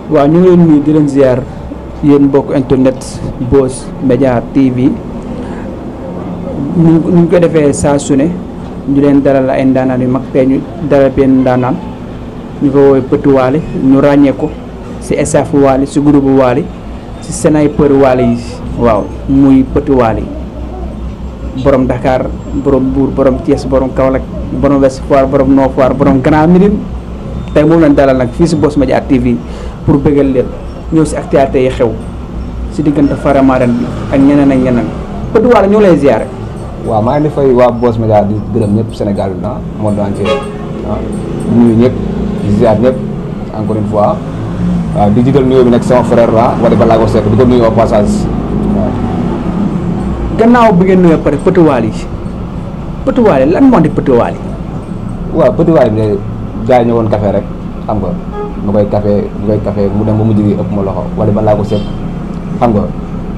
waaw ñu ngi leen nuyu di leen ziar yéen mbokk internet Boss Media TV ñu ñu ko defee saa su ne ñu leen dalal ay ndaanaan yu mag tey ñu dalal benn ndaanaan ñu ko woowee Petit Wally ñu ràññee ko si staff Wally si groupe Wally si sniper Wally yi waaw muy Petit Wally borom Dakar borom Mbour borom Thiès borom Kaolack borom Ouest Foire borom Nord Foire borom Grand Médine tey moom lañ dalal nag fii si Boss Media TV pour bëggal leen ñëw si actualité yi xew si diggante Faramaren bi ak ñeneen ak ñeneen Petit Wally ñoo lay ziare. waaw maa ngi di fay waa Boss Media di gërëm ñëpp Sénégal bi ah monde entier ah di nuyu ñëpp di ziar ñëpp encore une fois waaw di jiital nuyoo bi nag sama frère la Wally Ballago Seck di ko nuyu au passage waaw. gannaaw bi ngeen nuyoo pare Petit Wally yi Petit Wally lan moo di Petit Wally. waaw Petit Wally bi de gars yi ñëwoon café rek xam nga mu koy café mu koy café mu dem ba mujj gi ëpp ma loxo Wally Ballago Seck xam nga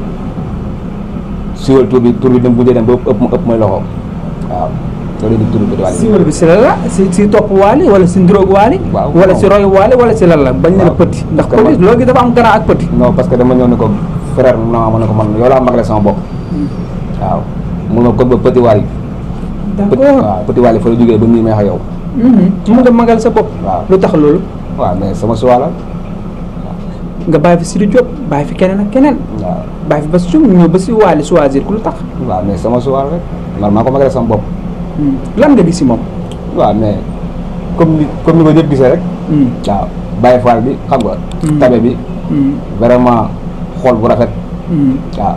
siwal tur bi tur bi dem bu dem ba ëpp ma ëpp may loxo waaw loolu di tur Petit Wally. siiwal bi si lan la si si topp Wally wala si ndiroog Wally. waaw wala si roy Wally wala si lan la bañ ne la waaw. Petit ndax Parce que Petit loolu gi dafa am grand ak Petit. non parce que dama ñëw ne ko frère mu naa ma ne ko man yow laa magale sama bopp waaw mun ma ko ba Petit Wally d'accord waaw Petit Wally fa la jógee ba nii may wax ak yow mu nga magal sa bopp. waaw lu tax loolu waaw mais sama choix la nga bàyyi fi Sidi Diop bàyyi fi keneen ak keneen waaw bàyyi fi ba si ñëw ba si Wally choisir ku lu tax. waaw mais sama choix rek man maa ko magale sama bopp lan nga gis si moom. waaw mais comme ni comme ni ko ñëpp gisee rek waaw Baye Fall bi xam nga Hmm. tabe bi vraiment xool bu rafet waaw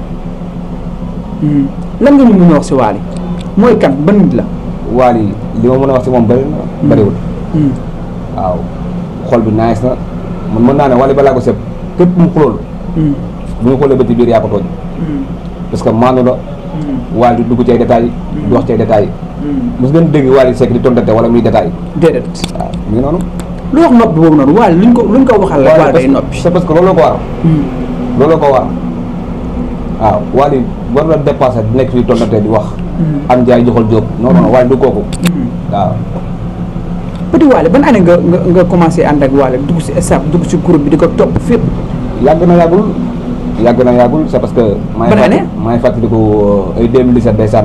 lan nga ñu mun a wax si Wally mooy kan ban nit la. Wally li ma mën a wax ci moom bëri na bëriwul waaw xool bi nice na man mën naa ne Wally balaa ko sëb képp mu xulool bu ñu xoolee ba ci biir yaa ko tooñ parce que maanu la Wally du dugg ci ay détails du wax ci ay détails mos ngeen dégg Wally Seck di tontate wala muy détail déedéet waaw mu ngi noonu lu wax noppi boobu noonu Wally luñ ko luñ ko waxal la Wally day noppi. c'est parce que looloo ko war looloo ko war waaw Wally war na dépassé di nekk fii tontate di wax am jaay joxal jóob non non Wally du kooku waaw Petit Wally ban année nga nga nga commencé ànd ak Wally dugg si staff dugg si groupe bi di ko topp fépp. yàgg na yàggul yàgg na yàggul c'est parce que maa ngi Ban année? fàttali maa ngi fàttaliku ay 2017 ndeysaan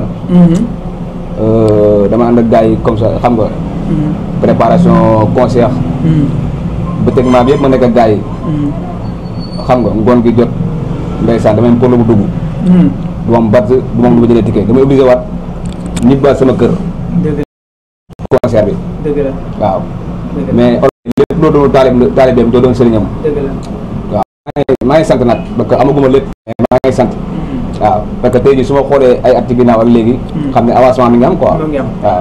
dama ànd ak gars yi comme ça xam nga préparation concert bëccëgement bi yëpp ma nekk ak gars yi xam nga ngoon gi jot ndeysaan damay am problème bu dugg du ma am bat du ma am lu ma jëlee ticket damay obligé waat ñibbaat sama kër dëgg concert bi dëgg la waaw dëgg la mais lépp loo doon taalib taalibeem doo doon sëriñam dëgg la. waaw maa ngi maa ngi sant nag parce que amaguma lépp mais maa ngi sant waaw parce que tey jii su ma xoolee ay at ci ginnaaw ak léegi xam ne avancement mi ngi am quoi Mu ngi am. waaw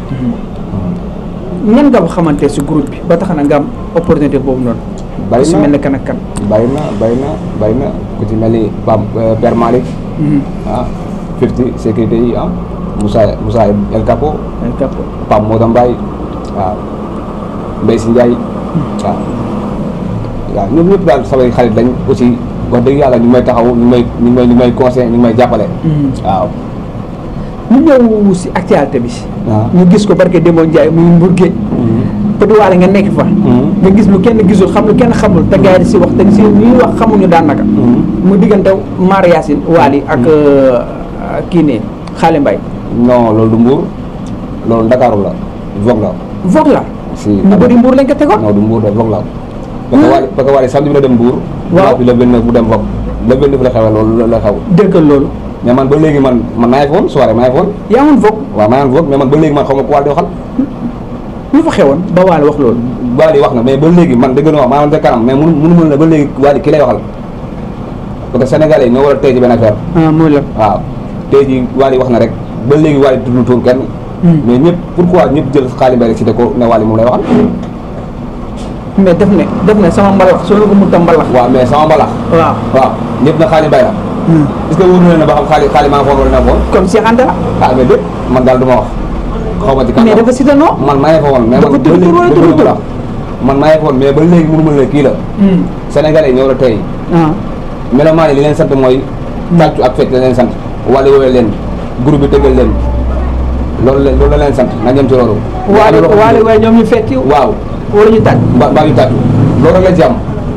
nan nga xamante si groupe bi ba tax na nga am opportunité boobu noonu. bari ku si mel na ne kan ak kan. bari na bari na bari na ku ci mel ni Pam Père Malick ah Fifty sécurité yi ah Moussa Moussa El Capo ay kàpp. Pam Modou Mbaye waaw Mbaye si Ndiaye waaw waaw ñoom ñëpp daal samay xarit lañ aussi wax dëgg yàlla ñu may taxaw ñu may ñu may ñu may conseil ñu may jàppale waaw ñu ñëw si actualité bi. waaw ñu gis ko barke Demba Ndiaye muy Mbour Géej. Petit Wally nga nekk fa. nga gis lu kenn gisul xam lu kenn xamul te gars yi di si wax te si ñuy wax xamuñu daanaka. mu diggante Mar Yacine Wally ak euh, kii ne Xaale Mbaye. non loolu du Mbour loolu Ndakaaru la Vogue la Vogue la. si ñu bëri Mbour lañ ko tegoon. non du Mbour de Vogue la parce que Wally parce que Wally samedi bi la dem Mbour Waaw. bi le 29 bu dem Vogue le 29 la xewee loolu la xew dëggal loolu. mais man ba léegi man man maa ngi foon soirée maa ngi foon yaa amoon Vogue waaw maa ngi Vogue mais man ba léegi man xaw ma ko Wally di waxal lu fa xewoon ba Wally wax loolu. Wally wax na mais ba léegi man dëgg na wax maa ngi kanam mais mënu mënu mën na ba léegi Wally ki lay waxal parce que sénégalais yi ñoo war a tey ci benn affaire ah mooy la. waaw tey jii Wally wax na rek ba léegi Wally tuddul tur kenn mais ñëpp pourquoi ñëpp jël xaalis mbay rek cité ko ne Wally moom lay waxal mais def ne def ne sama mbalax soo ko mënta mbalax. waaw mais sama mbalax waaw. waaw ñëpp na xaalis mbay la est-ce que wóor na leen ne ba xam xaalis xaalis maa ngi foon wala na foon comme Cheikh Anta la. ah mais lépp man daal du ma wax xaw ma ci kan mais dafa cité non. man maa ngi fa woon mais Dafa man tudd tur wala tudd tur? man maa ngi fa woon mais ba léegi mënu ma ne kii la sénégalais ñoo la tey ah. melomaan yi li leen sant mooy tàccu ak fecc la leen sant wala woowee leen groupe bi tëggal leen loolu la loolu la leen sant na jëm ci loolu waale waale waaye ñoom ñu fekki waaw wala ñu tàgg. mbaa mbaa ñu tàccu loolu rek la ci am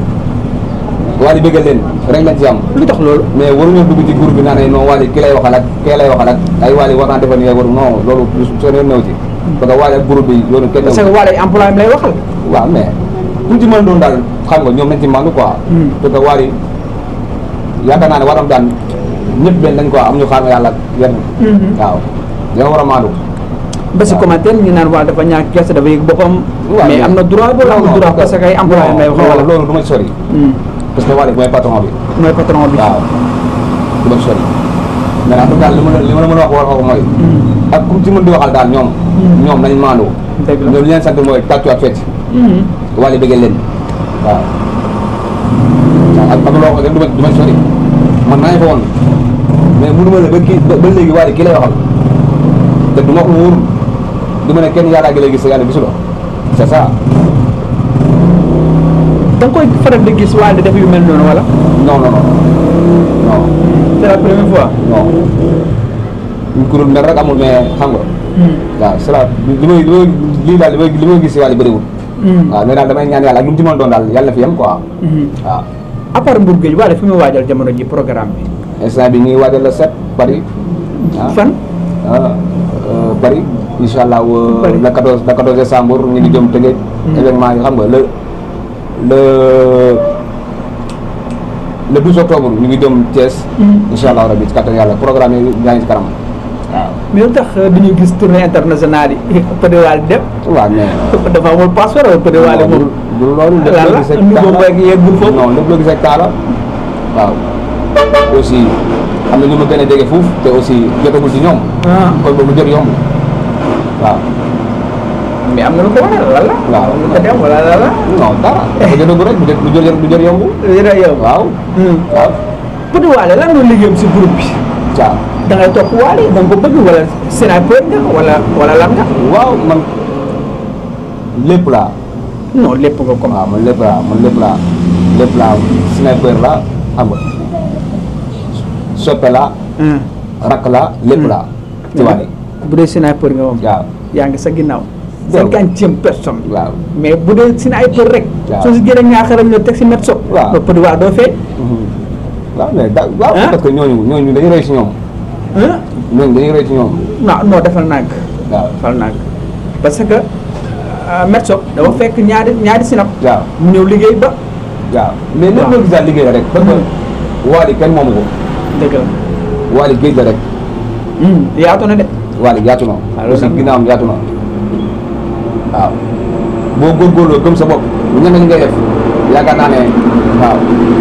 Wally bëggal leen rek lañ ci am lu tax loolu mais waruñoo dugg ci groupe bi naan ay non Wally ki lay waxal ak kee lay waxal ak ay Wally war naa defal nii waru non loolu soo nee néew ci parce que Wally ak groupe bi yoonu kenn parce que Wally employé am lay waxal waaw mais ku ci mën doon daal xam nga ñoom nañ ci màndu quoi parce que Wally yaakaar naa ne waram daan ñëpp benn dañ quoi am ñu xaar yàlla ak yenn waaw dina war a maandu ba si commentaire ñu naan waa dafa ñàkk gerte dafa yëg boppam waaw mais am na droit boobu am na droit parce que ay employé am lay waxal wala loolu du ma ci sori parce que Wally mooy patron bi mooy patron bi waaw du ma ci sori mais en tout cas li ma la li ma la mën a wax war ko mooy ak ku ci mën di waxal daal ñoom ñoom nañ maandu dëgg la ñoom li leen sant mooy tàccu ak fecc Wally bëggee leen waaw ak ak loo xam ne du ma du ma ci sori man naa fa woon mais mënu ma ne ba kii ba ba léegi Wally kii lay waxal te du ma ko wóor du ma ne kenn yàllaa gi lay gis sa yàlla gisuloo c'est ça da nga koy faral di gis Wally def yu mel noonu wala non non non non c'est la première fois non ñu ko doon mel rek amul mais xam nga waaw c'est la li may li may lii daal li may li may gis si Wally bëriwul waaw mais daal damay ñaan yàlla ak lu mu ci mën doon daal yàlla na fi yem quoi waaw à part Mbour Gueye Wally fi muy waajal jamono ji programme bi instant bi ñu ngi waajal la set Paris ah fan ah euh, Paris incha allah Paris. le 14 le 14 décembre ñu ngi jëm Tëngéej événement yi xam nga le le le 12 octobre ñu ngi jëm Thiès incha allah rabi ci kattan yàlla programme yi yaa ngi ci kanam waaw mais lu tax bi ñu gis tournée internationale yi Pëde Wally dem waaw mais dafa amul passeport wala Pëde Wally moom du loolu lépp lan loo la gis ak nu taala boobu rek yeggul foofu non lépp loo gis ak taala waaw aussi am na ñu ma gën a jege fuuf te aussi jotagul ci ñoom ah kon boobu jot yomb waaw mais am na lu ko waral lan la waaw. lu ko dem wala lan la non dara dafa jotagul rek du jot du jot du jot yomb yéen yow waaw waaw Pëde Wally lan nga liggéeyam si groupe bi caa da ngay topp Wally da nga ko bëgg wala sniper nga wala wala lan nga waaw man lépp laa non lépp nga comme waaw man lépp laa man lépp laa lépp laa sniper laa xam nga soppe laa rakk laa lépp laa ci Wally bu dee sniper nga moom waaw yaa ngi sa ginnaaw Waaw. cinquantième personne waaw mais bu dee sniper rek Waaw. soo si jëlee ñaaxaram ñoo teg si met so Waaw. ba Pëde Wally doo fee waaw mais da waaw Hein? parce que ñooñu ñooñu dañuy roy ci ñoom ah ñooñu dañuy roy ci ñoom non non defal nànk waaw defal nànk parce que met so dafa fekk ñaari ñaari sinap waaw mu ñëw liggéey ba waaw mais lépp Waaw. loo gis daal liggéey la rek parce que Wally kenn moomu ko dëgg la Wally géej la rek Hmm, yaatu na de Wally yaatu na Ah, loolu aussi nag- ginnaawam yaatu na waaw boo góorgóorloo gëm sa bopp ñeme ñi ngay def yaakaar naa ne waaw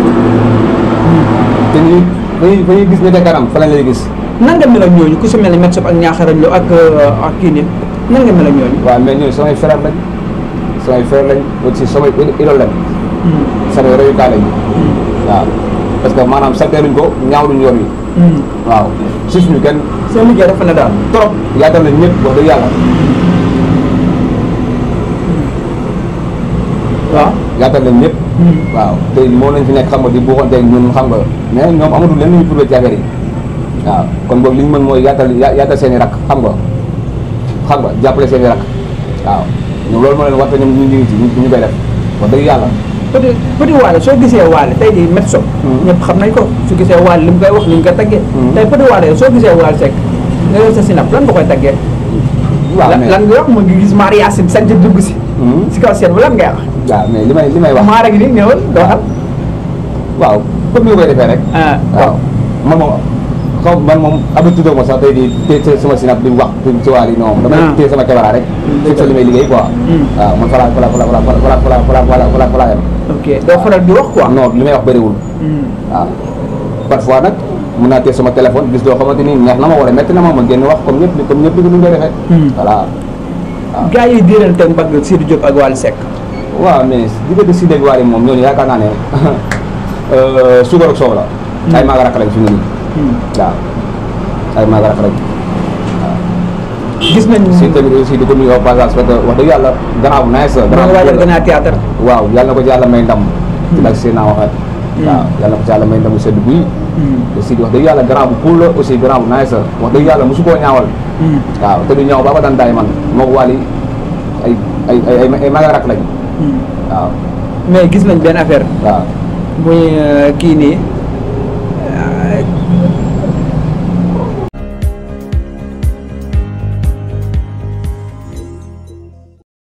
te ñu dañuy dañuy gis ne te kanam fa lañ lay gis nan nga mel ak ñooñu ku si mel ni met so ak ñaaxaram lo ak euh, ak kii nit nan nga mel ak ñooñu waaw mais ñooñu samay frère lañ samay frère lañ aussi samay idole lañ Hmm, samay royukaay lañ hmm, waaw parce que maanaam salteeluñ ko ñaawluñ yoon wi hmm. waaw si suñu kenn seen liggéey dafa na daal trop yaatal nañ ñëpp wax dëgg yàlla waaw yaatal nañ ñëpp Hmm. waaw te moo nañ fi nekk xam nga di buuxanteeg ñun xam nga mais ñoom amatul leen lu ñu prouvé ci affaire yi waaw kon boog li ñu mën mooy yaatal ya- yaatal seen i rakk xam nga xam nga jàppale seen i rakk waaw ñoom loolu moo leen war te ñoom ñu ngi ci ñu ñu koy def wax dëgg yàlla Pëde Pëde Wally soo gisee Wally tey di met so Hmm. ñëpp xam nañ ko su gisee Wally li mu koy wax ni mu koy taggee Hmm. tey Pëde Wally soo gisee Wally Seck nga yor sa sinap lan nga koy taggee waaw lan mais lan nga wax mu ngi gis Marie Yacine sant dugg si Hmm. si kaw seen bi lan ngay wax waaw mais li may li may wax maa rek ni ñëwal doo xam waaw comme ni nga koy defee rek ah waaw man moom xaw man moom habitude ma sax tey di téye sama sinap di wax di ci waal yi non damay Ah. téye sama caméra rek Dëgg fekk li may liggéey quoi Hmm. waaw man falaa falaa falaa falaa falaa falaa falaa falaa falaa falaa yem ok doo faral di wax quoi non li may wax bëriwul Hmm. waaw parfois nag mën naa téye sama téléphone gis loo xamante ni neex na ma wala métti na ma ma génn wax comme ñëpp comme ñëpp ni ñu koy defee Hmm. voilà gars yi diirante mbagg Sidy Diop ak Wally Seck waaw mais diggante si dégg waale moom ñooñu yaakaar naa ne euh, suukar ak soow la ay maaga rakk lañ fi mu ne nii Hmm. waaw ay maaga rakk lañ gis nañ si tamit aussi di ko nuyu au passage parce que wax dëgg yàlla gannaaw bu nice maa gannaaw ngi bu waajal cool la. gannaaw théâtre waaw yàlla na ko ci yàlla may ndam ci lak seen naa waxee waaw yàlla na ko ci yàlla may ndam mu sedd guy Hmm. te si wax dëgg yàlla gannaaw bu cool la aussi gannaaw bu nice la wax dëgg yàlla mosu koo ñaawal Hmm. waaw te du ñaaw ba ba daan daay man moo ko wàlli ay ay ay ay ay maaga rakk lañ Hmm. waaw mais gis nañ benn affaire waaw muy euh, kii nii